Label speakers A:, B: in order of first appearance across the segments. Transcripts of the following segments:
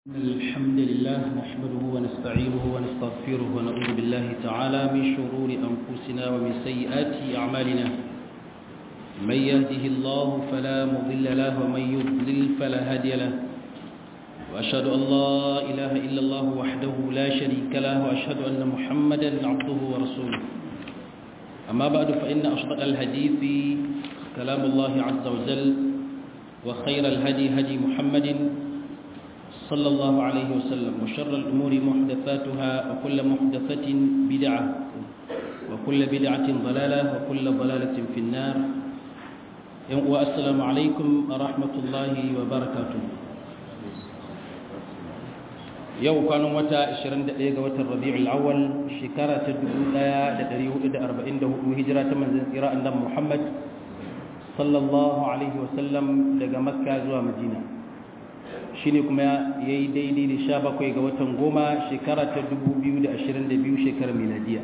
A: الحمد لله نحمده ونستعينه ونستغفره ونعوذ بالله تعالى من شرور أنفسنا ومن سيئات أعمالنا من يهده الله فلا مضل له ومن يضلل فلا هادي له وأشهد أن لا إله إلا الله وحده لا شريك له وأشهد أن محمدا عبده ورسوله أما بعد فإن أصدق الحديث كلام الله عز وجل وخير الهدي هدي محمد صلى الله عليه وسلم وشر الأمور محدثاتها وكل محدثة بدعة وكل بدعة ضلالة وكل ضلالة في النار والسلام عليكم ورحمة الله وبركاته yau kwanan wata 21 ga watan rabi'ul awwal shekara ta 1444 hijira ta manzon tsira annabi Muhammad sallallahu alaihi wasallam daga makka zuwa madina shine kuma yayi daidai da 17 ga watan goma shekara ta 2022 shekarar miladiya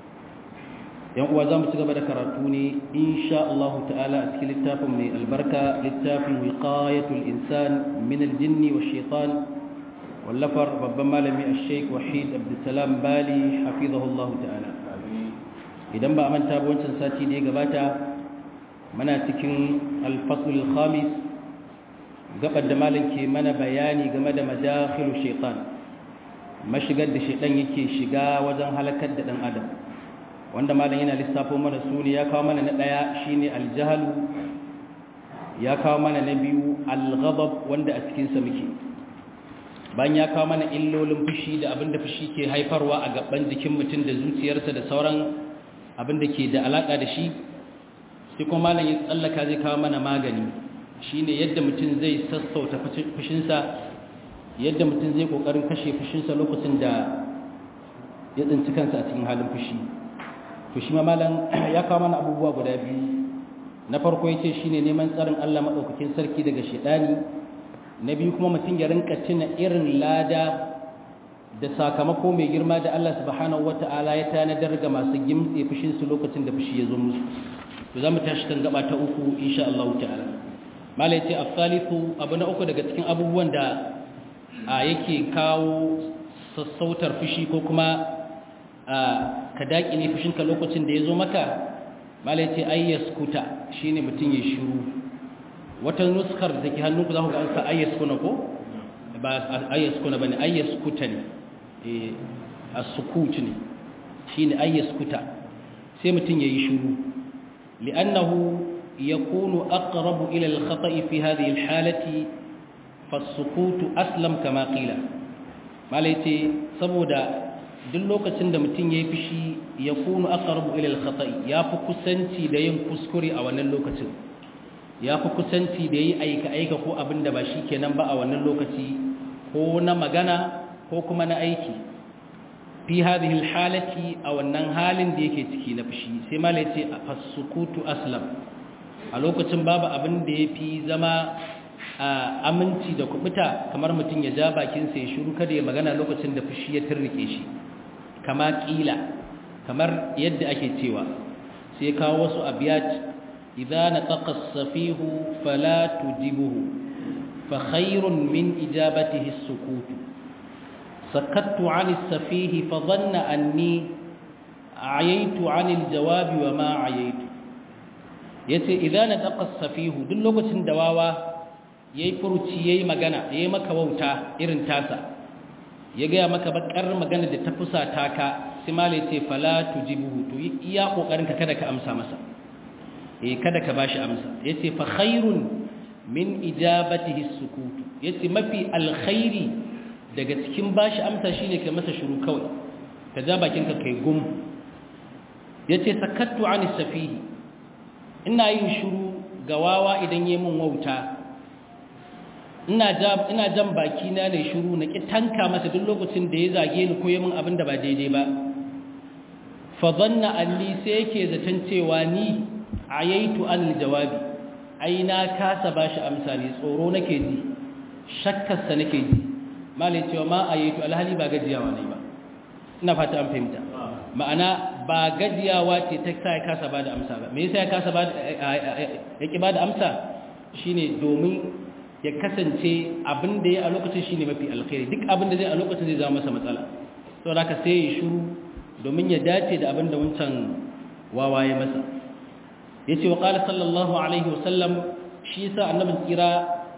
A: yan uwa zamu ci gaba da karatu ne insha Allah ta'ala a cikin littafin mai albarka littafin wiqayatul insan min al-jinni wash-shaytan wallafar babban malami a sheik wahid abdulsalam bali hafizahullahu ta'ala idan ba a manta ba wancan sati da ya gabata mana cikin alfasul khamis gabar da malam ke mana bayani game da madakhilu shaitan mashigar da shaitan yake shiga wajen halakar da dan adam wanda malam yana lissafo mana su ne ya kawo mana na daya shine aljahalu ya kawo mana na biyu alghadab wanda a cikin sa muke bayan ya kawo mana illolin fushi da abin da fushi ke haifarwa a gaban jikin mutum da zuciyarsa da sauran abin da ke da alaka da shi sai kuma malam ya tsallaka zai kawo mana magani shine yadda mutum zai sassauta fushinsa yadda mutum zai kokarin kashe fushinsa lokacin da ya tsinci kansa a cikin halin fushi to shi ma malam ya kawo mana abubuwa guda biyu na farko yace shine neman tsarin Allah madaukakin sarki daga shedani na biyu kuma mutum ya rinka tuna irin lada da sakamako mai girma da Allah subhanahu wata'ala ya tanadar ga masu gimtse fushinsu lokacin da fushi ya zo musu to za mu tashi kan gaba ta uku insha Allah ta'ala malai ce as-salisu abu na uku daga cikin abubuwan da yake kawo sassautar fushi ko kuma ka daƙi ne fushinka lokacin da ya zo maka malai ce ayyaskuta shine mutum ya shiru wata nuskar da ke hannunku za ku ga an sa ayyaskuna ko ba ayyaskuna ba ne ayyaskuta ne a sukut ne shi ne ayyaskuta sai mutum ya yi shuru li'annahu ya kunu aqrabu ila al-khata'i fi hadhihi al-halati fas-sukutu aslam kama qila malai ce saboda duk lokacin da mutum ya yi fishi ya kunu aqrabu ila al-khata'i ya fi kusanci da yin kuskure a wannan lokacin ya fi kusanci da yi aika-aika ko abin da ba shi kenan ba a wannan lokaci ko na magana ko kuma na aiki fi hadhihi halati a wannan halin da yake ciki na fushi sai mala yace fasukutu aslam a lokacin babu abin da yafi zama aminci da kubuta kamar mutum ya ja bakin sa ya shiru kada ya magana lokacin da fushi ya turrike shi kama kila kamar yadda ake cewa sai kawo wasu abiyat إذا نطق السفيه فلا تجبه فخير من إجابته السكوت سكت عن السفيه فظن أني عييت عن الجواب وما عييت yace idan na daqa safihu duk lokacin da wawa yayi furuci yayi magana yayi maka wauta irin tasa ya ga maka bakar magana da ta fusata ka sai mallai ce fala tujibuhu to iya kokarin ka kada ka amsa masa eh kada ka bashi amsa yace fa khairun min ijabatihi sukutu yace mafi alkhairi daga cikin bashi amsa shine kai masa shiru kawai ka ja bakin ka kai gum yace sakattu ani safihi ina yin shiru ga wawa idan yayi mun wauta ina ja ina jan baki na ne shiru na ki tanka masa duk lokacin da ya zage ni ko yayi mun abin da ba daidai ba fa dhanna anni sai yake zaton cewa ni ayaitu an jawabi ai na kasa bashi amsa ne tsoro nake ji shakkarsa nake ji malai cewa ma ayaitu alhali ba gajiyawa ne ba ina fata an fahimta ma'ana ba gajiyawa ce ta sa ya kasa bada amsa ba me yasa ya kasa bada ya ki bada amsa shine domin ya kasance abin da ya a lokacin shine mafi alkhairi duk abin da zai a lokacin zai zama masa matsala saboda haka sai ya shiru domin ya dace da abin da wancan wawaye masa yace wa qala sallallahu alaihi wasallam shi yasa annabin tsira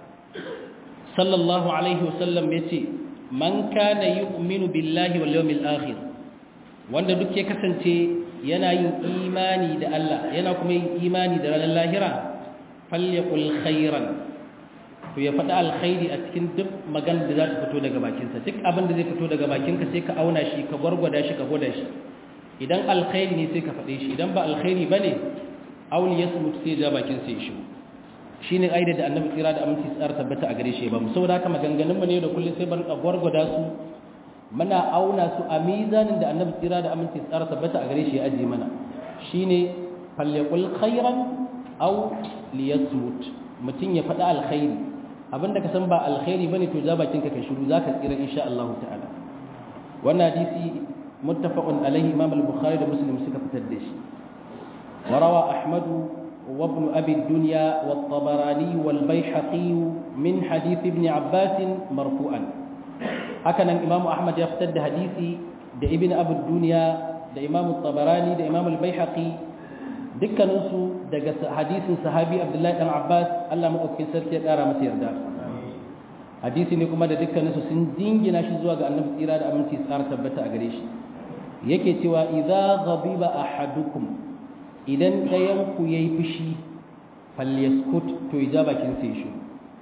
A: sallallahu alaihi wasallam yace man kana yu'minu billahi wal yawmil akhir wanda duk ya kasance yana yin imani da Allah yana kuma yin imani da ranar lahira falyakul khairan to ya faɗi alkhairi a cikin duk magana da za ta fito daga bakinsa duk abin da zai fito daga bakinka sai ka auna shi ka gwargwada shi ka gwada shi idan alkhairi ne sai ka faɗe shi idan ba alkhairi ba ne auli ya mutu sai ja bakin sai shi shi ne aida da annabi tsira da aminci tsara tabbata a gare shi ba mu saboda haka maganganunmu ne da kullum sai ban gwargwada su muna auna su a mizanin da annabi tsira da aminci tsara tabbata a gare shi ya ajiye mana shine falyakul khairan aw liyasmut mutum ya faɗi alkhairi abinda ka san ba alkhairi bane to ja bakin ka kai shiru zaka tsira insha Allah ta'ala wannan hadisi muttafaqun alaihi imam al-bukhari da muslim suka fitar da shi وروى أحمد وابن أبي الدنيا والطبراني والبيحقي من حديث ابن عباس مرفوعا هكذا الإمام أحمد يفتد حديثي ده ابن أبي الدنيا ده إمام الطبراني ده إمام البيحقي dukkaninsu daga hadisin sahabi abdullahi dan abbas allah maɗaukakin sarki ya ƙara masa yarda hadisi ne kuma da dukkaninsu sun dingina shi zuwa ga annabi tsira da aminci tsara tabbata a gare shi yake cewa idza ghadiba ahadukum idan ɗayan ku yayi fushi falyaskut to ya bakin sai shi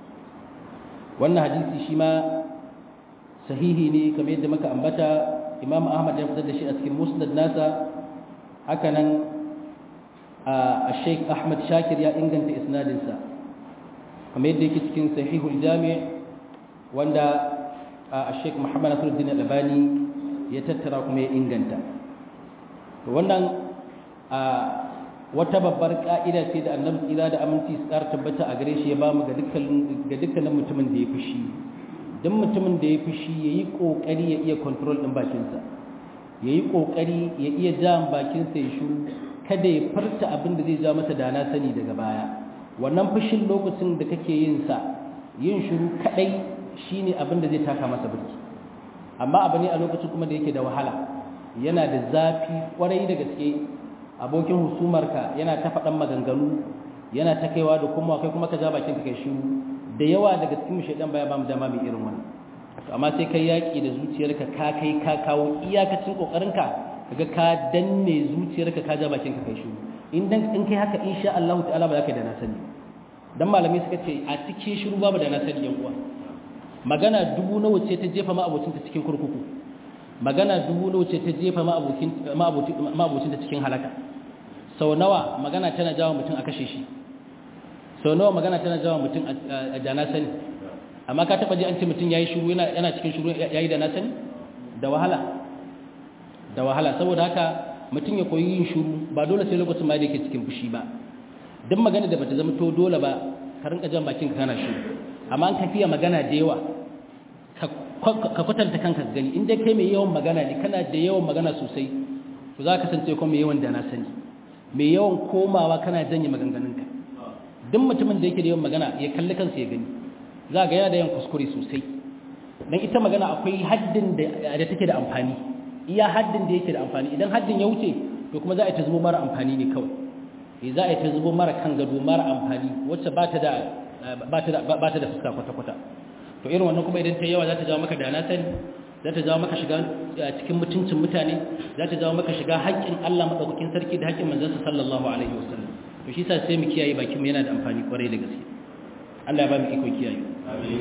A: wannan hadisi shi ma sahihi ne kamar yadda muka ambata imam ahmad ya fitar da shi a cikin musnad nasa haka nan a sheik ahmad shakir ya inganta isnadinsa kamar yadda yake cikin sahihul jami wanda a sheik muhammad nasiruddin albani ya tattara kuma ya inganta wannan wata babbar ka'ida ce da annabi tsira da aminci su ƙara tabbata a gare shi ya ba mu ga dukkanin mutumin da ya fushi don mutumin da ya fushi ya yi ƙoƙari ya iya kontrol ɗin bakinsa ya yi ƙoƙari ya iya jan bakinsa ya shuru kada ya farta abin da zai ja masa dana sani daga baya wannan fushin lokacin da kake yin sa yin shiru kadai shine abin da zai taka masa birki amma abu ne a lokacin kuma da yake da wahala yana da zafi kwarai da gaske abokin husumarka yana ta faɗan maganganu yana ta kaiwa da kuma kai kuma ka ja bakin ka kai shiru da yawa daga cikin shaidan baya ba mu dama mai irin wannan amma sai kai yaki da zuciyarka ka kai ka kawo iyakacin kokarinka kaga ka danne zuciyarka ka ja bakin ka kai shiru in dan in kai haka insha Allah ta'ala ba za ka da na sani dan malamai suka ce a cikin shiru babu da na sani yan uwa magana dubu nawa ce ta jefa ma'abocin ta cikin kurkuku magana dubu nawa ce ta jefa ma'abocin ma'abocin ta cikin halaka sau nawa magana tana jawo mutum a kashe shi sau nawa magana tana jawo mutum a da na sani amma ka taba ji an ce mutum yayi shiru yana yana cikin shiru yayi da na sani da wahala da wahala saboda haka mutum ya koyi yin shuru ba dole sai lokacin ma da yake cikin fushi ba duk magana da bata zama to dole ba ka rinka jan bakin ka kana shuru amma an kafiya magana da yawa ka kwatanta kanka gani in dai kai mai yawan magana ne kana da yawan magana sosai to za ka kasance kuma mai yawan da na sani mai yawan komawa kana janye maganganunka duk mutumin da yake da yawan magana ya kalli kansa ya gani za ga yana da yawan kuskure sosai dan ita magana akwai haddin da take da amfani iya haddin da yake da amfani idan haddin ya wuce to kuma za a yi ta zubo mara amfani ne kawai eh za a yi ta zubo mara kan gado mara amfani wacce ba ta da ba ta da ba ta da fuska kwata kwata to irin wannan kuma idan ta yawa za ta jawo maka dana sani za ta jawo maka shiga cikin mutuncin mutane za ta jawo maka shiga haƙƙin Allah madaukakin sarki da haƙƙin manzon sallallahu alaihi wasallam to shi yasa sai mu kiyaye bakin mu yana da amfani kwarai da gaske Allah ya ba mu iko kiyaye amin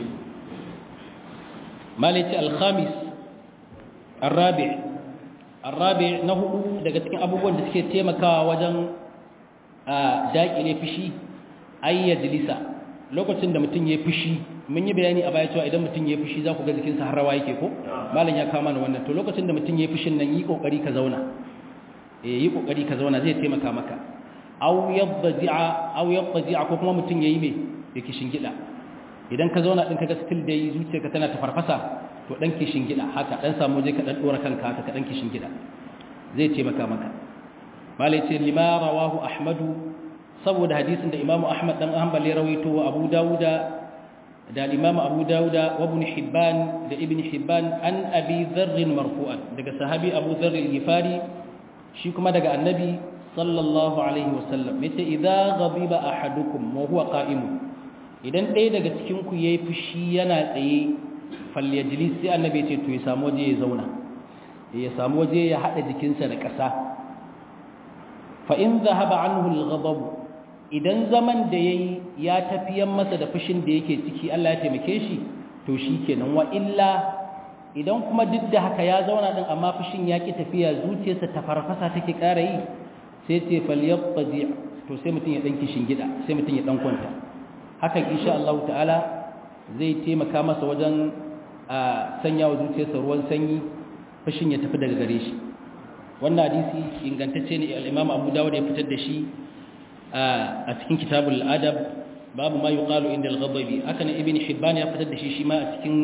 A: malati al-khamis الرابع الرابع نهو daga cikin abubuwan da suke taimakawa wajen daƙile fishi ay yajlisa lokacin da mutum yayi fishi mun yi bayani a baya cewa idan mutum yayi fishi za ku ga jikinsa har rawa yake ko malam ya kama ni wannan to lokacin da mutum yayi fishin nan yi kokari ka zauna eh yi kokari ka zauna zai taimaka maka aw yadji'a aw yadji'a ko kuma mutum yayi me yake shingida idan ka zauna din kaga still dai zuciyarka tana ta farfasa to dan kishin gida haka dan samu je ka dan dora kanka haka ka dan kishin gida zai ce maka maka malai ce lima rawahu ahmadu saboda hadisin da imamu ahmad dan hanbali rawaito wa abu dawuda da al-imam abu dauda wa ibn hibban da ibn hibban an abi dharr marfu'an daga sahabi abu dharr al-ghifari shi kuma daga annabi sallallahu alaihi wasallam yace idza ghabiba ahadukum wa huwa qa'im idan ɗaya daga cikin ku yayi fushi yana tsaye falyajlis sai annabi yace to ya samu waje ya zauna ya samu waje ya hada jikinsa da ƙasa fa in dhahaba anhu al-ghadab idan zaman da yayi ya tafiyan masa da fushin da yake ciki Allah ya taimake shi to shikenan wa illa idan kuma duk da haka ya zauna din amma fushin ya ki tafiya zuciyarsa ta farfasa take ƙara yi sai ce falyaqdi to sai mutum ya dan kishin gida sai mutum ya dan kwanta hakan insha Allah ta'ala zai taimaka masa wajen a sanya wa zuciyarsa ruwan sanyi fushin ya tafi daga gare shi wannan hadisi ingantacce ne al-Imam Abu Dawud ya fitar da shi a cikin kitabul adab babu ma yuqalu inda al-ghadabi haka ne ibn hibban ya fitar da shi shi ma a cikin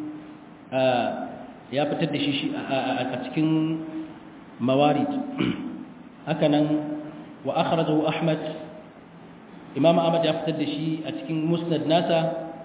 A: ya fitar da shi a cikin mawarid haka nan wa akhrajahu ahmad imam ahmad ya fitar da shi a cikin musnad nasa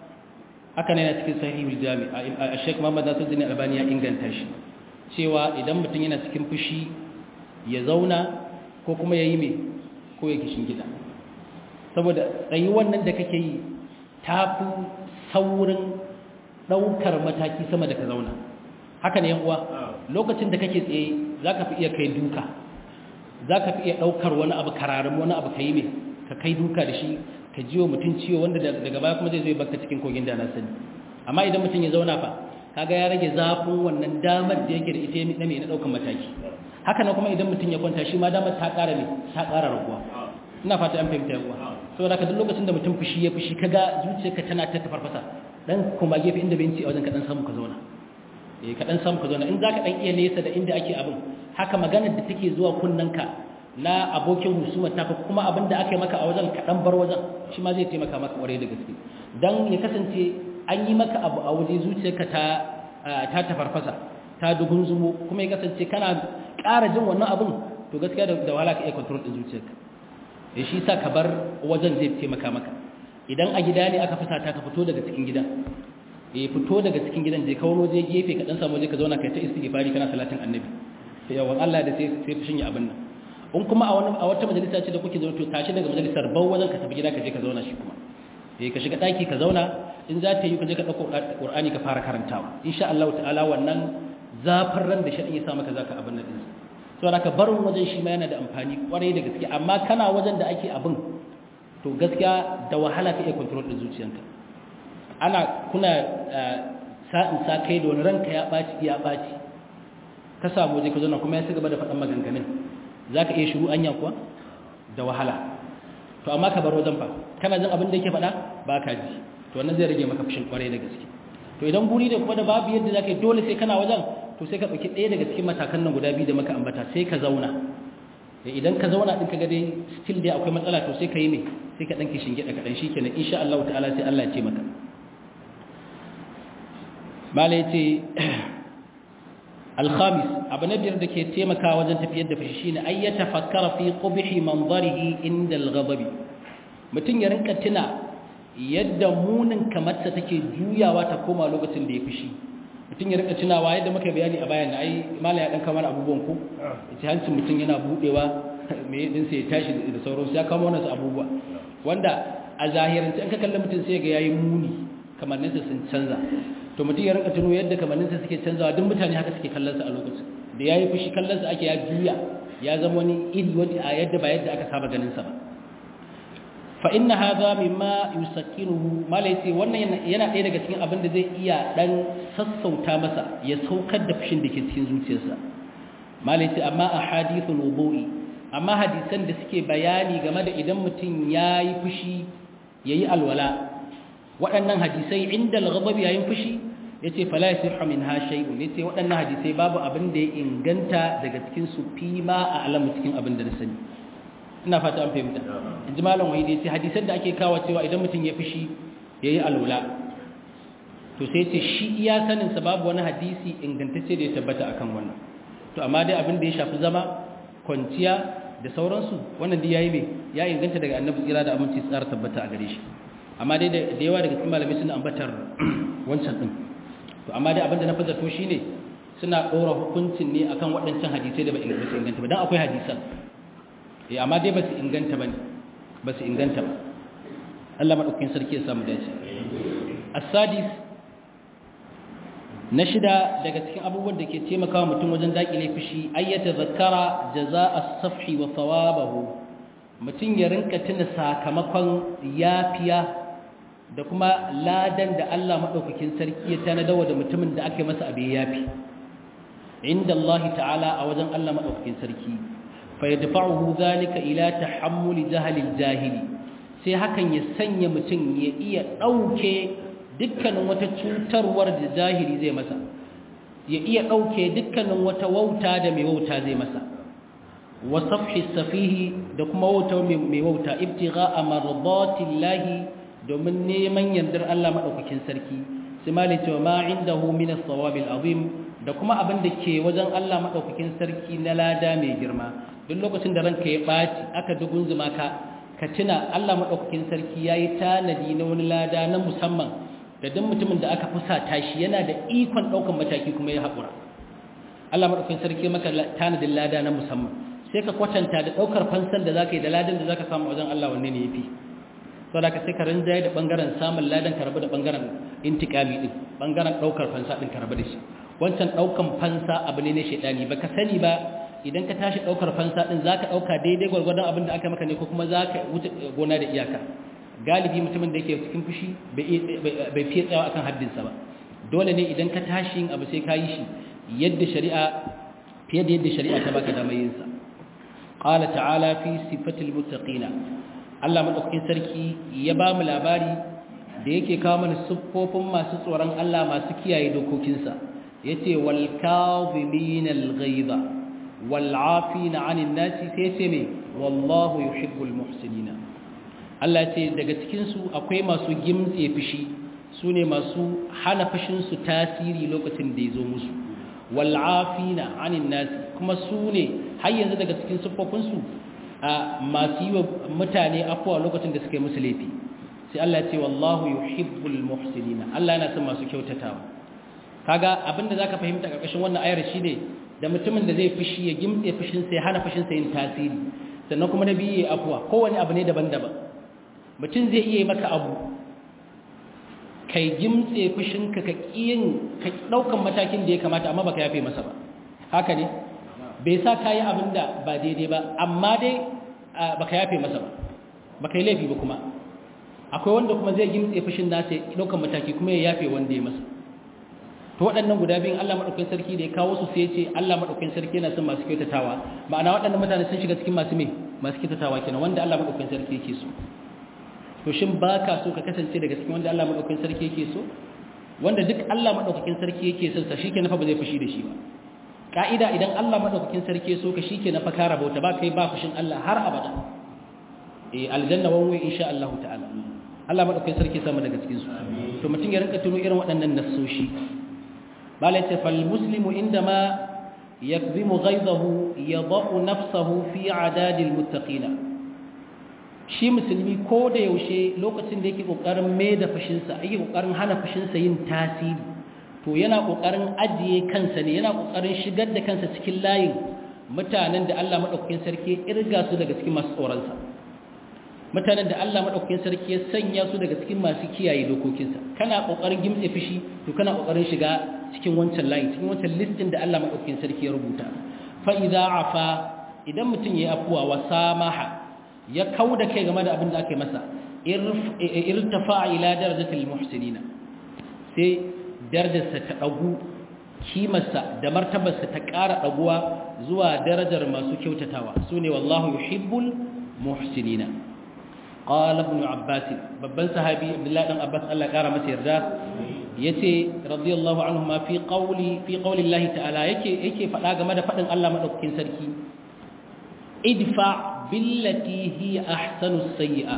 A: haka ne a cikin sahihul jami a sheikh muhammad nasiruddin albani ya inganta shi cewa idan mutum yana cikin fushi ya zauna ko kuma ya yi mai ko ya kishin gida saboda tsayi wannan da kake yi ta fi saurin ɗaukar mataki sama da ka zauna haka ne uwa lokacin da kake tsaye za ka fi iya kai duka za ka fi iya ɗaukar wani abu kararin wani abu ka yi mai ka kai duka da shi ka jiwo mutum ciwo wanda daga baya kuma zai zo baka cikin kogin da na sani amma idan mutum ya zauna fa kaga ya rage zafin wannan damar da yake da ita na mai na ɗaukar mataki haka na kuma idan mutum ya kwanta shi ma damar ta ƙara ne ta ƙara raguwa ina fata an fahimta yawa saboda ka duk lokacin da mutum fushi ya fushi kaga zuciyarka tana ta tafarfasa dan kuma gefe inda benci a wajen ka dan samu ka zauna eh ka dan samu ka zauna in zaka dan iya nesa da inda ake abin haka maganar da take zuwa kunnanka na abokin husuma ta kuma abin da aka yi maka a wajen ka dan bar wajen shi ma zai taimaka maka kwarai da gaske dan ya kasance an yi maka abu a waje zuciyarka ta ta tafarfasa ta dugunzumo kuma ya kasance kana ƙara jin wannan abin to gaskiya da wahala ka iya control din zuciyarka da shi sa ka bar wajen zai taimaka maka idan a gida ne aka fusata ka fito daga cikin gidan eh fito daga cikin gidan je kawo je gefe ka dan samu je ka zauna kai ta istighfari kana salatin annabi sai yawan Allah da sai sai fushin ya abin nan in kuma a wani a wata majalisa ce da kuke zauna to tashi daga majalisar bau wajen ka tafi gida ka je ka zauna shi kuma eh ka shiga daki ka zauna in za ta yi ka je ka dauko Qur'ani ka fara karantawa insha Allah ta'ala wannan zafin ran da shi ya sa maka zaka abin nan din saboda ka barin wajen shi ma yana da amfani kwarai da gaske amma kana wajen da ake abin to gaskiya da wahala ka iya control din zuciyanka ana kuna sa'in sa kai da wani ranka ya ɓaci ya ɓaci ka samu waje ka zo kuma ya ci gaba da faɗan maganganun za ka iya shiru anya kuwa da wahala to amma ka bar wajen fa kana jin abin da yake faɗa ba ka ji to wannan zai rage maka fushin kwarai da gaske to idan guri da kuma da babu yadda za ka yi dole sai kana wajen to sai ka ɗauki ɗaya daga cikin matakan nan guda biyu da maka ambata sai ka zauna idan ka zauna ɗin ka ga dai still dai akwai matsala to sai ka yi mai sai ka ɗanki shinge da kaɗan shi kenan insha Allah ta'ala sai Allah ya ce maka mala ya ce alhamis abu na biyar da ke taimaka wajen tafiyar da fushi shine ay ya tafakkara fi qubhi manzarihi inda al-ghadabi mutum ya rinka tuna yadda munin kamarsa take juyawa ta koma lokacin da ya fushi mutum ya rika tunawa yadda muka bayani a bayan ai mala ya dan kamar abubuwan ku ita hancin mutum yana budewa me din sai ya tashi da sauransu ya kama wannan abubuwa wanda a zahirance an ka kalli mutum sai ga yayi muni kamanninsa sun canza to mutum ya rika tuno yadda kamanninsa suke canzawa duk mutane haka suke kallon sa a lokacin da yayi fushi kallon sa ake ya juya ya zama wani iri wani a yadda ba yadda aka saba ganin sa ba fa inna hadha mimma yusakkinuhu malai ce wannan yana ɗaya daga cikin abin da zai iya dan sassauta masa ya saukar da fushin da ke cikin zuciyarsa malai ce amma ahadithul wudu'i amma hadisan da suke bayani game da idan mutum yayi fushi yayi alwala waɗannan hadisai inda al-ghadab yayin fushi yace fala yasihu minha shay'un yace waɗannan hadisai babu abin da ya inganta daga cikin su fima a alamu cikin abin da na sani ina fata an fahimta in ji malam wahidi sai hadisan da ake kawo cewa idan mutum ya fishi ya yi alwala to sai ce shi iya saninsa babu wani hadisi ingantacce da ya tabbata akan wannan to amma dai abin da ya shafi zama kwanciya da sauransu wannan dai yayi mai ya inganta daga annabi tsira da aminci tsara tabbata a gare shi amma dai da yawa daga cikin malamai suna ambatar wancan din to amma dai abinda na fi zato shine suna ɗora hukuncin ne akan waɗancan hadisai da ba su inganta ba dan akwai hadisan eh amma dai ba su inganta ba ba su inganta ba Allah madaukakin sarki ya samu dace as-sadis na shida daga cikin abubuwan da ke taimakawa mutum wajen dakile fushi ayyata zakara jazaa as-safhi wa thawabahu mutum ya rinka tuna sakamakon yafiya da kuma ladan da Allah madaukakin sarki ya tanadawa da mutumin da aka masa abin yafi inda Allah ta'ala a wajen Allah madaukakin sarki fa yadfa'uhu zalika ila tahammuli jahalil jahili sai hakan ya sanya mutum ya iya dauke dukkanin wata cutarwar da jahili zai masa ya iya ɗauke dukkanin wata wauta da mai wauta zai masa wa safhi safihi da kuma wauta mai wauta ibtigha amradatillahi domin neman yardar Allah madaukakin sarki sai mali cewa ma indahu min as-sawabil azim da kuma abin da ke wajen Allah madaukakin sarki na lada mai girma duk lokacin da ranka ya baci aka dugunzuma ka ka tuna Allah madaukakin sarki yayi tanadi na wani lada na musamman da duk mutumin da aka fusata shi yana da ikon ɗaukan mataki kuma ya haƙura Allah maɗaukin sarki maka tanadin lada na musamman sai ka kwatanta da ɗaukar fansan da za ka yi da ladan da za ka samu wajen Allah wanne ne ya fi sau da ka sai ka rinjaye da ɓangaren samun ladan ka rabu da ɓangaren intikami ɗin ɓangaren ɗaukar fansa ɗin ka rabu da shi wancan ɗaukan fansa abu ne na shaidani ba ka sani ba idan ka tashi ɗaukar fansa ɗin za ka ɗauka daidai gwargwadon abin da aka maka ne ko kuma za ka wuce gona da iyaka galibi mutumin da yake cikin fushi bai fiye tsayawa akan haddinsa ba dole ne idan ka tashi yin abu sai ka yi shi yadda shari'a fiye da yadda shari'a ta baka damar yin sa qala ta'ala fi sifatil muttaqina Allah madaukakin sarki ya ba mu labari da yake kawo mana siffofin masu tsoron Allah masu kiyaye dokokinsa yace wal kadhimina al ghaiza wal 'afina 'anil nasi sai ce me wallahu yuhibbul muhsinina Allah ce daga cikinsu akwai masu gimtse fushi su ne masu hana fushinsu tasiri lokacin da ya zo musu wal'afina anin nasi kuma su ne har yanzu daga cikin siffofinsu a masu yi wa mutane afuwa lokacin da suka yi musu laifi sai Allah ce wallahu yuhibbul muhsinina Allah yana son masu kyautatawa kaga abinda zaka fahimta karkashin wannan ayar shine da mutumin da zai fushi ya gimtse fushinsa ya hana fushinsa yin tasiri sannan kuma na biyu ya afuwa kowane abu ne daban-daban mutum zai iya maka abu kai gimtse fushinka ka kiyin ka daukan matakin da ya kamata amma baka yafe masa ba haka ne bai sa kayi abin da ba daidai ba amma dai baka yafe masa ba baka yi laifi ba kuma akwai wanda kuma zai gimtse fushin nasa ya daukan mataki kuma ya yafe wanda ya masa to waɗannan guda biyun Allah madaukakin sarki da ya kawo su sai ya ce Allah madaukakin sarki yana son masu kyautatawa ma'ana waɗannan mutane sun shiga cikin masu me masu kyautatawa kenan wanda Allah madaukakin sarki yake so to shin ba ka so ka kasance daga cikin wanda Allah maɗaukakin sarki yake so wanda duk Allah maɗaukakin sarki yake son sa shike nafa ba zai fushi da shi ba ka'ida idan Allah maɗaukakin sarki so ka shike nafa ka rabauta ba kai ba fushin Allah har abada eh aljanna wan wai insha Allah ta'ala Allah maɗaukakin sarki sama daga cikin su to mutum ya rinka tuno irin waɗannan nassoshi malai ce fal muslimu indama yakzimu ghaidahu yadau nafsahu fi adadil muttaqina shi musulmi ko da yaushe lokacin da yake kokarin mai da fushinsa yake kokarin hana fushinsa yin tasiri to yana kokarin ajiye kansa ne yana kokarin shigar da kansa cikin layin mutanen da Allah madaukakin sarki ya irga su daga cikin masu tsoronsa mutanen da Allah madaukakin sarki ya sanya su daga cikin masu kiyaye dokokinsa kana kokarin gimtse fushi to kana kokarin shiga cikin wancan layin cikin wancan listin da Allah madaukakin sarki ya rubuta fa idza afa idan mutum yayi afuwa wa samaha ya kau da kai game da abin da aka yi masa irtafa ila darajatul muhsinina sai darajarsa ta dagu kimarsa da martabarsa ta ƙara daguwa zuwa darajar masu kyautatawa sune wallahu yuhibbul muhsinina qala ibn abbas babban sahabi abdullahi dan abbas Allah ya ƙara masa yarda yace radiyallahu anhu ma fi qawli fi qawli Allah ta'ala yake yake faɗa game da faɗin Allah madaukakin sarki idfa billati hiya ahsanu sayyi'a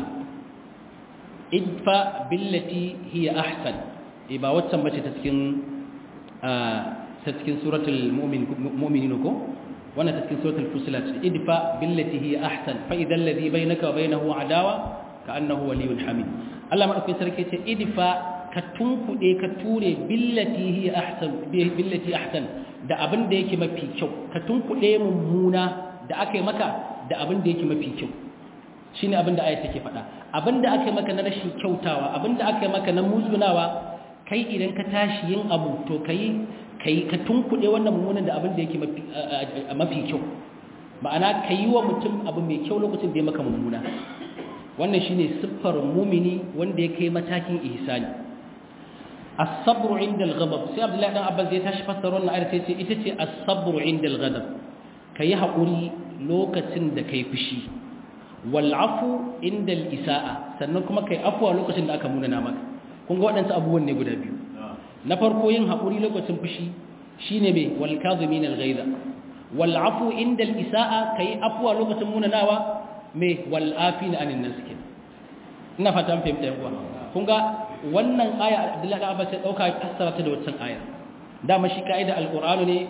A: idfa billati hiya ahsan e ba waccan bace ta cikin ta cikin suratul mu'min mu'minin ko wannan ta cikin suratul fusilat idfa billati hiya ahsan fa idhal ladhi bainaka wa bainahu adawa ka'annahu waliyyun hamid Allah madaukakin sarki ce idfa ka tunkuɗe ka ture billati hi ahsan billati ahsan da abin da yake mafi kyau ka tunkuɗe mummuna da aka yi maka da abin da yake mafi kyau shine abin da ayat take faɗa abin da aka yi maka na rashin kyautawa abin da aka yi maka na muzunawa kai idan ka tashi yin abu to kai kai ka tunkuɗe wannan mummunan da abin da yake mafi mafi kyau ma'ana ka yi wa mutum abu mai kyau lokacin da ya maka mummuna wannan shine siffar mumini wanda ya kai matakin ihsani as-sabru 'inda al-ghadab sai Abdullahi dan Abbas ya tashi fassara wannan ayar sai ce ita ce as-sabru 'inda al-ghadab kai hakuri lokacin da kai fushi wal 'afu 'inda al-isa'a sannan kuma kai afwa lokacin da aka munana maka kun ga waɗansu abubuwan ne guda biyu na farko yin hakuri lokacin fushi shine me wal kadhimin al-ghaiza wal 'afu 'inda al-isa'a kai afwa lokacin munanawa me wal afina 'anil nas ina fata mun fahimta yan uwa kun ga wannan aya Abdullahi da Abbas ya dauka ya fassara ta da wancan aya dama shi kaida alqur'ani ne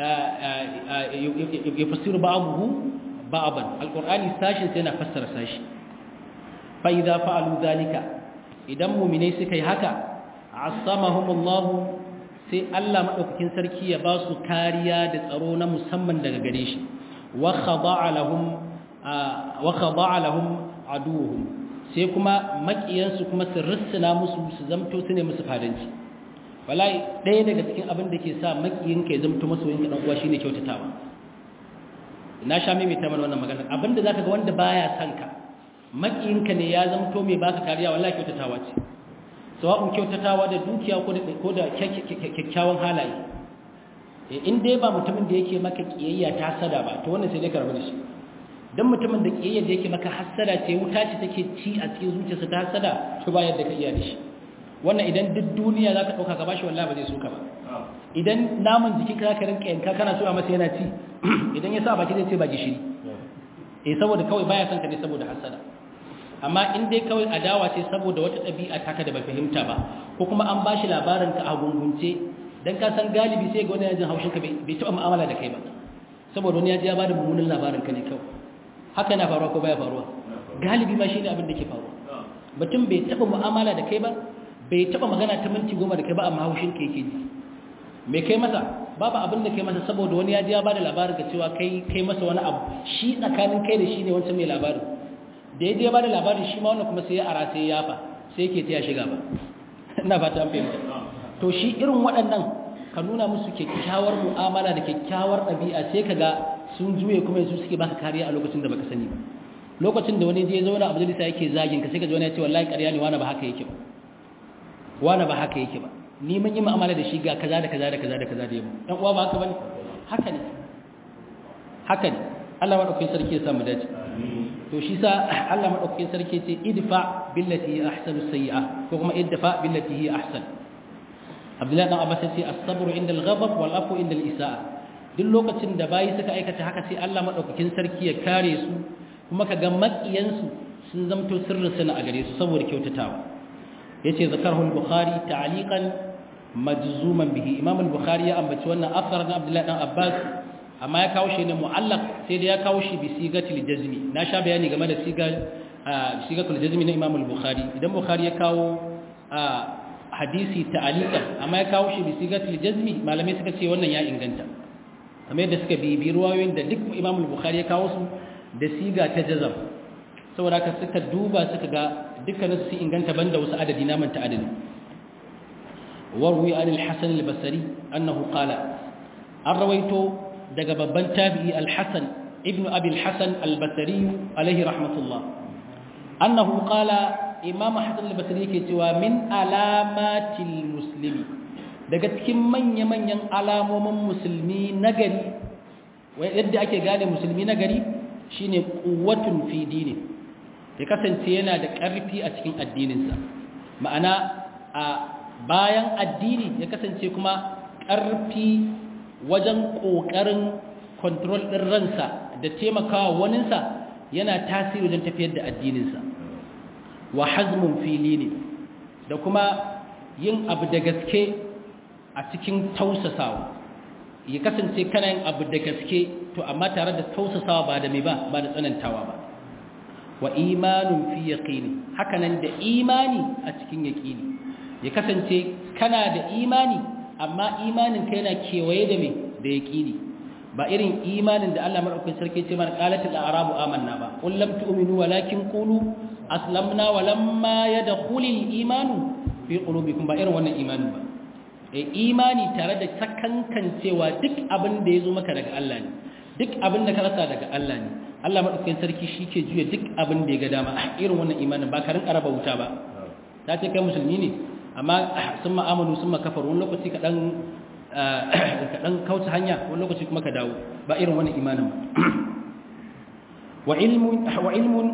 A: ya fassiru ba'dahu ba'dan alqur'ani sashin sai yana fassara sashi fa idza fa'alu dhalika idan mu'minai suka yi haka asamahumullahu sai Allah madaukakin sarki ya ba su kariya da tsaro na musamman daga gare shi wa khada'a lahum wa khada'a lahum aduwwuhum sai kuma makiyansu kuma su rissina musu su zamto su ne musu fadanci wallahi ɗaya daga cikin abin da ke sa makiyinka ya zamto masoyinka dan uwa shine kyautatawa na sha mai ta mana wannan magana abin da zaka ga wanda baya son ka makiyinka ne ya zamto mai baka kariya wallahi kyautatawa ce sawa'un kyautatawa da dukiya ko da ko da kyakkyawan halaye in dai ba mutumin da yake maka kiyayya ta sada ba to wannan sai dai ka rabu da shi dan mutumin da kiyayyar da yake maka hasada ce wuta ce take ci a cikin zuciyarsa ta hasada to ba yadda ka iya da shi wannan idan duk duniya zaka dauka ka bashi wallahi ba zai so ka ba idan naman jikin ka ka rinka yanka kana so a masa yana ci idan ya sa baki zai ce ba gishiri eh saboda kawai baya son ka ne saboda hasada amma in dai kawai adawa ce saboda wata ɗabi'a taka da ba fahimta ba ko kuma an bashi labarin ka a gungunce dan ka san galibi sai ga wani yajin haushin ka bai taɓa mu'amala da kai ba saboda wani ya ji ya bada mummunan labarin ka ne kawai haka yana faruwa ko baya faruwa galibi ma shine abin da ke faruwa mutum bai taba mu'amala da kai ba bai taba magana ta minti goma da kai ba amma haushin ka yake ji me kai masa babu abin da kai masa saboda wani ya ji ya bada labarin ka cewa kai kai masa wani abu shi tsakanin kai da shi ne wancan mai labarin da ya je ya bada labarin shi ma wannan kuma sai ya ara sai ya yafa sai yake taya shiga ba ina fata an fahimta to shi irin waɗannan ka nuna musu kyakkyawar mu'amala da kyakkyawar ɗabi'a sai ka ga sun juye kuma yanzu suke baka kariya a lokacin da baka sani ba lokacin da wani je zauna a majalisa yake zagin ka sai ka ji wani ya ce wallahi ƙarya ne wani ba haka yake ba wani ba haka yake ba ni mun yi mu'amala da shi ga kaza da kaza da kaza da kaza da yamma dan uwa ba haka bane haka ne haka ne Allah madaukakin sarki ya samu dace to shi sa Allah madaukakin sarki ce idfa billati hi ahsanu sayyi'a ko kuma idfa billati hi ahsan Abdullahi dan Abbas ce as-sabru inda al-ghadab wal afu inda al-isa'a duk lokacin da bayi suka aikata haka sai Allah madaukakin sarki ya kare su kuma kaga makiyansu sun zamto sirrin sana a gare su saboda kyautatawa yace zakarahu al-bukhari ta'liqan majzuman bihi imam al-bukhari ya ambaci wannan asar na Abdullahi dan Abbas amma ya kawo shi ne mu'allaq sai da ya kawo shi bi sigatil jazmi na sha bayani game da sigar sigatul jazmi na imam al-bukhari idan bukhari ya kawo hadisi ta'liqan amma ya kawo shi bi sigatil jazmi malamai suka ce wannan ya inganta kamar yadda suka bibi ruwayoyin da duk imam al-bukhari ya kawo su da siga ta jazam saboda ka suka duba suka ga dukkanin su inganta banda wasu adadi na manta adadi warwi an al-hasan al-basri annahu qala an rawaito daga babban tabi'i al-hasan ibn abi al-hasan al-basri alaihi rahmatullah annahu qala imam hasan al-basri yake cewa min alamatil muslimi daga cikin manya-manyan alamomin musulmi nagari yadda ake gane musulmi nagari shine quwwatun fi dini ya kasance yana da ƙarfi a cikin addininsa ma'ana a bayan addini ya kasance kuma ƙarfi wajen ƙoƙarin kontrol ɗin ransa da taimakawa waninsa yana tasiri wajen tafiyar da addininsa wa hazmun fili ne da kuma yin abu da gaske a cikin tausasawa ya kasance kana yin abu da gaske to amma tare da tausasawa ba da mai ba ba da tsanantawa ba wa imanun fi yaqini hakanan da imani a cikin yaqini ya kasance kana da imani amma imanin ka yana kewaye da me da yaqini ba irin imanin da Allah madaukakin sarki ce mana qalatul a'rabu amanna ba qul lam tu'minu walakin qulu aslamna wa lamma yadkhulul imanu fi qulubikum ba irin wannan imanin ba e imani tare da sakankancewa duk abin da yazo maka daga Allah ne duk abin da ka rasa daga Allah ne Allah madaukakin sarki shike juya duk abin da ya ga dama irin wannan imanin ba ka rinka raba wuta ba ta ce kai musulmi ne amma sun ma'amalu sun makafaru wani lokaci ka dan ka dan kauce hanya wani lokaci kuma ka dawo ba irin wannan imanin ba wa ilmun wa ilmun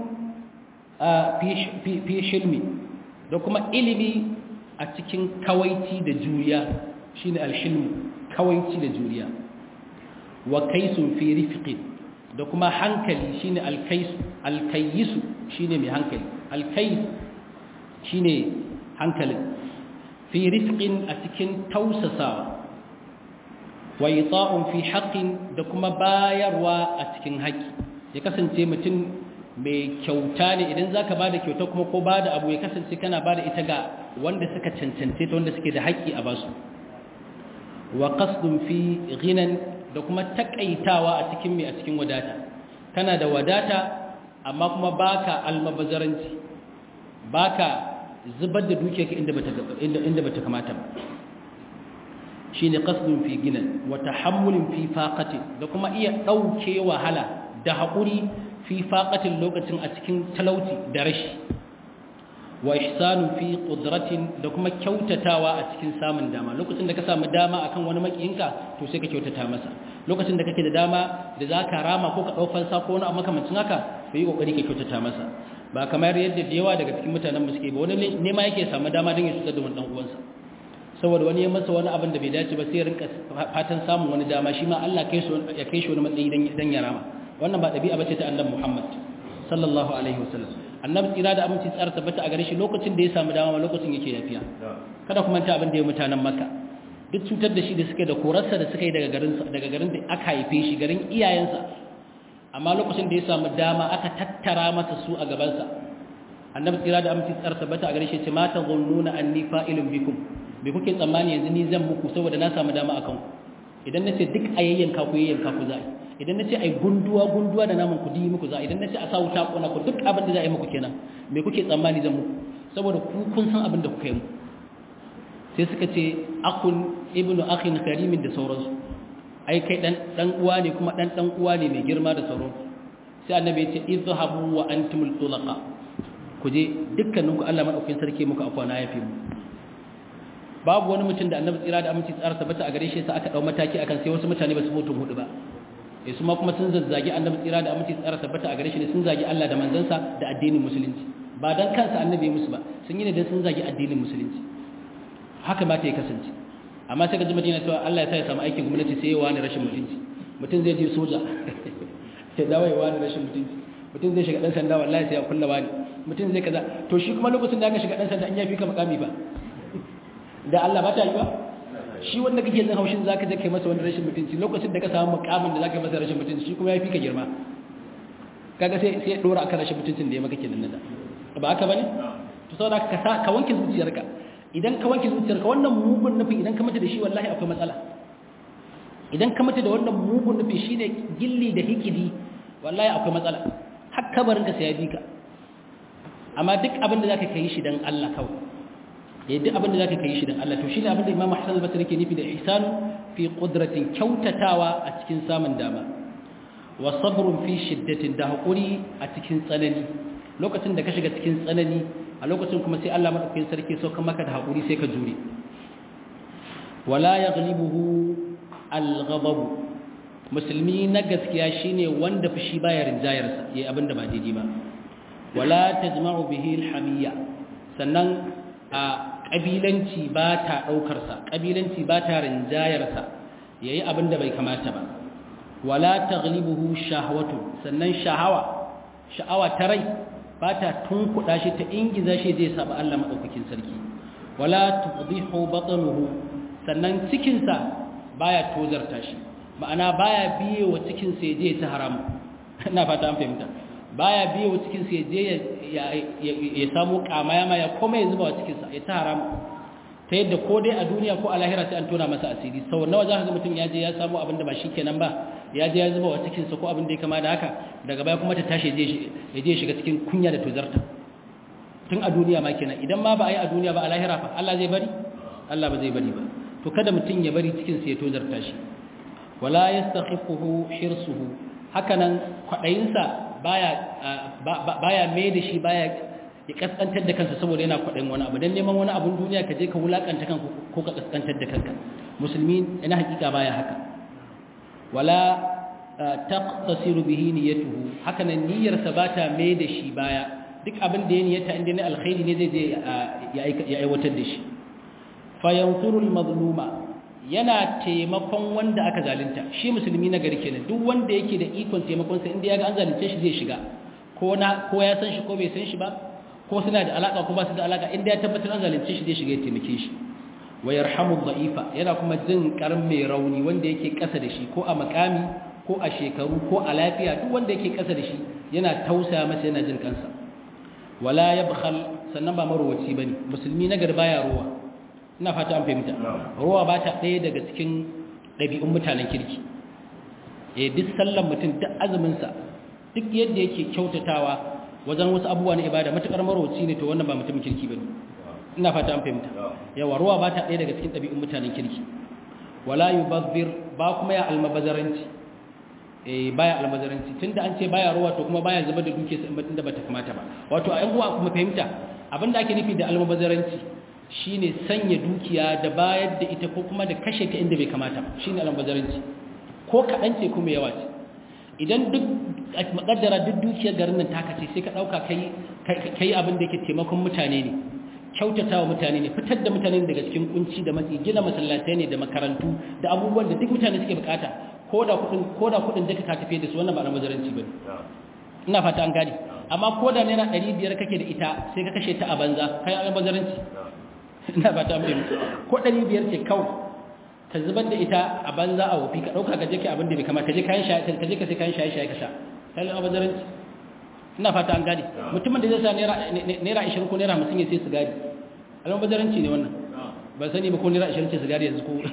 A: fi shilmi da kuma ilimi a cikin kawaici da juriya shine alhilmu kawaici da juriya wa kaisun fi rifqin da kuma hankali shine alkaisu alkayisu shine mai hankali alkais shine hankalin fi rifqin a cikin tausasawa wa ita'un fi haqqin da kuma bayarwa a cikin haƙi ya kasance mutum mai kyauta ne idan za ka ba da kyauta kuma ko ba da abu ya kasance kana ba da ita ga wanda suka cancance ta wanda suke da haƙƙi a basu wa qasdun fi ghinan da kuma takaitawa a cikin mai a cikin wadata kana da wadata amma kuma baka almabazaranci baka zubar da dukiyarka inda bata inda inda bata kamata ba shine qasdun fi ghinan wa tahammulin fi faqatin da kuma iya dauke wahala da haƙuri fi faƙatin lokacin a cikin talauci da rashi wa ihsanu fi qudratin da kuma kyautatawa a cikin samun dama lokacin da ka samu dama akan wani makiyinka to sai ka kyautata masa lokacin da kake da dama da zaka rama ko ka dau fansa ko wani abu makamancin haka to yi kokari ka kyautata masa ba kamar yadda da yawa daga cikin mutanen mu suke ba wani ne ma yake samu dama don ya cutar da wani dan uwansa saboda wani ya masa wani abin da bai dace ba sai ya rinka fatan samun wani dama shi ma Allah ya kai shi wani matsayi dan ya rama wannan ba ɗabi'a bace ta annabi Muhammad sallallahu alaihi wasallam annabi tsira da aminci tsara tabbata a gare shi lokacin da ya samu dama lokacin yake yafiya kada kuma ta abin da ya mutanen Makka duk cutar da shi da suke da korarsa da suka yi daga garin daga garin da aka haife shi garin iyayensa amma lokacin da ya samu dama aka tattara masa su a gaban sa annabi tsira da aminci tsara tabbata a gare shi ce ma tazunnuna anni fa'ilun bikum me kuke tsammani yanzu ni zan muku saboda na samu dama akan ku idan nace duk ayayyanka ku yayyanka ku za'i idan na ce a yi gunduwa-gunduwa da naman kudi muku za idan na ce a sa wuta kona ku duk abin da za a yi muku kenan me kuke tsammani zan muku saboda ku kun san abin da kuka yi muku sai suka ce akun ibnu akhin karimin da sauransu ai kai dan dan uwa ne kuma dan dan uwa ne mai girma da sauransu sai annabi ya ce izhabu wa antumul tulaqa ku je dukkaninku Allah madaukakin sarki muku afwana yafi mu babu wani mutum da annabi tsira da aminci tsara tabbata a gare shi sai aka dau mataki akan sai wasu mutane ba su mutu hudu ba eh su ma kuma sun zazzagi annabi tsira da aminci tsara tabbata a gare shi ne sun zagi Allah da manzansa da addinin musulunci ba dan kansa annabi musu ba sun yi ne dan sun zagi addinin musulunci haka ma ta yi kasance amma sai ka ji madina cewa Allah ya sa ya samu aikin gwamnati sai ya wani rashin mutunci mutum zai je soja sai dawo ya wani rashin mutunci mutum zai shiga dan sanda wallahi sai ya kulla wani mutum zai kaza to shi kuma lokacin da aka shiga dan sanda an yafi ka makami ba da Allah ba ta yi ba shi wanda kake jin haushin zaka je kai masa wani rashin mutunci lokacin da ka samu mukamin da zaka masa rashin mutunci shi kuma ya fi ka girma kaga sai sai dora akan rashin mutuncin da ya maka kenan nada ba haka bane to saboda ka ka wanke zuciyarka idan ka wanke zuciyarka wannan mugun nufi idan ka mata da shi wallahi akwai matsala idan ka mata da wannan mugun nufi shine gilli da hikidi wallahi akwai matsala har kabarin ka sai ya bi ka amma duk abin da zaka kai shi dan Allah kawai ya duk abin da za ka kai shi don Allah to shi ne abin da imam Hassan al-Basri ke nufi da ihsanu fi qudratin kyautatawa a cikin samun dama wa sabrun fi shiddatin da hakuri a cikin tsanani lokacin da ka shiga cikin tsanani a lokacin kuma sai Allah madaukakin sarki so kan maka da hakuri sai ka jure wala yaghlibuhu al-ghadab musulmi na gaskiya shine wanda fushi baya rinjayarsa yayi abin da ba daidai ba wala tajma'u bihi al-hamiyya sannan a ƙabilanci ba ta ɗaukarsa ƙabilanci ba ta rinjayarsa ya yi abin da bai kamata ba wala ta galibuhu shahawatu sannan shahawa sha'awa ta rai ba ta tunkuɗa shi ta ingiza shi zai saba Allah maɗaukakin sarki wala tuɗihu batsanuhu sannan cikinsa baya tozarta shi ma'ana baya biye wa cikinsa ya je ta haramu ina fata an fahimta baya biye wa cikin sa je ya samu kamaya ma ya koma ya zuba wa cikin sa ya ta haramu ta yadda ko dai a duniya ko a lahira sai an tona masa asiri sau nawa za ka ga mutum ya je ya samu abin da ba shi kenan ba ya je ya zuba wa cikin sa ko abin da ya kama da haka daga baya kuma ta tashi ya je shiga cikin kunya da tozarta tun a duniya ma kenan idan ma ba a yi a duniya ba a lahira fa Allah zai bari Allah ba zai bari ba to kada mutum ya bari cikin sa ya tozarta shi wala yastakhifuhu hirsuhu hakanan kwadayinsa baya baya mai da shi baya ya kaskantar da kansa saboda yana kwadayin wani abu dan neman wani abun duniya ka je ka wulakanta kanka ko ka kaskantar da kanka musulmi ina hakika baya haka wala taqtasiru bihi niyyatuhu hakanan niyyarsa bata mai da shi baya duk abin da ya niyyata inda ne alkhairi ne zai je ya aiwatar da shi fayansurul mazluma yana taimakon wanda aka zalunta shi musulmi na gari kenan duk wanda yake da ikon taimakon sa inda ya ga an zalunce shi zai shiga ko na ko ya san shi ko bai san shi ba ko suna da alaka ko ba su da alaka inda ya tabbatar an zalunce shi zai shiga ya taimake shi wa yarhamu dha'ifa yana kuma jin karin mai rauni wanda yake kasa da shi ko a makami ko a shekaru ko a lafiya duk wanda yake kasa da shi yana tausaya masa yana jin kansa wala yabkhal sannan ba marowaci bane musulmi na gari baya ruwa ina fata an fahimta ruwa ba ta ɗaya daga cikin ɗabi'un mutanen kirki eh duk sallan mutum duk azumin sa duk yadda yake kyautatawa wajen wasu abubuwa na ibada matukar marowaci ne to wannan ba mutumin kirki bane ina fata an fahimta yawa ruwa ba ta ɗaya daga cikin ɗabi'un mutanen kirki wala yubazzir ba kuma ya almabazaranci eh baya almabazaranci tunda an ce baya ruwa to kuma baya zuba da duke sai in da bata kamata ba wato a yan uwa kuma fahimta abinda ake nufi da almabazaranci shine sanya dukiya da bayar da ita ko kuma da kashe ta inda bai kamata ba shine almabazaranci ko kaɗan ce kuma yawa ce idan duk makaddara duk dukiyar garin nan taka ce sai ka ɗauka kai abin da yake taimakon mutane ne kyautata wa mutane ne fitar da mutane daga cikin kunci da matsi gina masallatai ne da makarantu da abubuwan da duk mutane suke bukata ko da kudin ko da kudin duka ka tafi da su wannan ba almazaranci bane ina fata an gane amma ko da naira 500 kake da ita sai ka kashe ta a banza kai almazaranci ina fata an fahimta ko 500 ce kawai ka zubar da ita a banza a wofi ka dauka ka je kai abin da bai kamata ka je kayan shaye ka je ka sai kayan shaye shaye ka sha kai almazaranci ina fata an gane mutumin da zai sa naira 20 ko naira 50 ya sai sigari almabazaranci ne wannan ba sani ba ko naira 20 ce sigari yanzu ko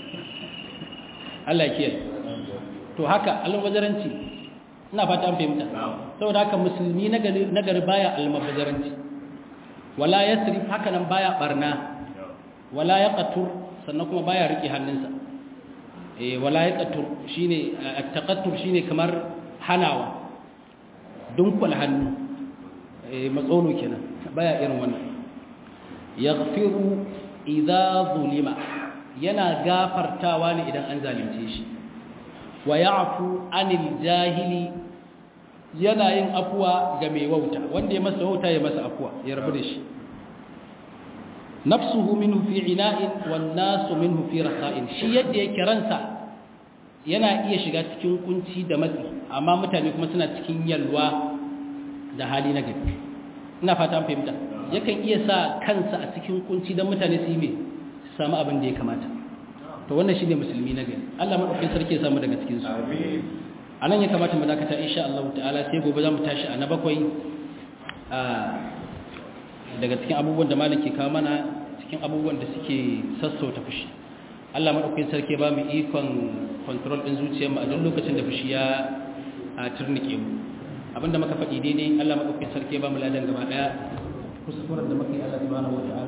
A: Allah ya kiyaye to haka almabazaranci ina fata an fahimta saboda haka musulmi na gari baya almabazaranci wala yasrif haka nan baya barna wala yaqtur sannan kuma baya rike hannunsa eh wala yaqtur shine at-taqattur shine kamar hanawa dunkul hannu eh matsono kenan baya irin wannan yaghfiru idza zulima yana gafartawa ne idan an zalunce shi wa ya'fu anil jahili yana yin afuwa ga mai wauta wanda ya masa wauta ya masa afuwa ya rabu da shi nafsuhu minhu fi ina'in wan nasu minhu fi rasa'in shi yadda yake ransa yana iya shiga cikin kunci da matsi amma mutane kuma suna cikin yalwa da hali na gari ina fata an fahimta yakan iya sa kansa a cikin kunci don mutane su yi mai samu abin da ya kamata to wannan shi ne musulmi na gari Allah maɗaukin sarki ya samu daga cikinsu a nan ya kamata mu dakata insha Allah ta'ala sai gobe za mu tashi a na bakwai daga cikin abubuwan da malam ke kawo mana cikin abubuwan da suke sassauta fushi Allah maɗaukin sarki ba mu ikon control ɗin zuciyarmu a duk lokacin da fushi ya turnike mu abinda muka faɗi daidai Allah maɗaukin sarki ba mu ladan gaba ɗaya kuskuren da muka yi Allah subhanahu wa ta'ala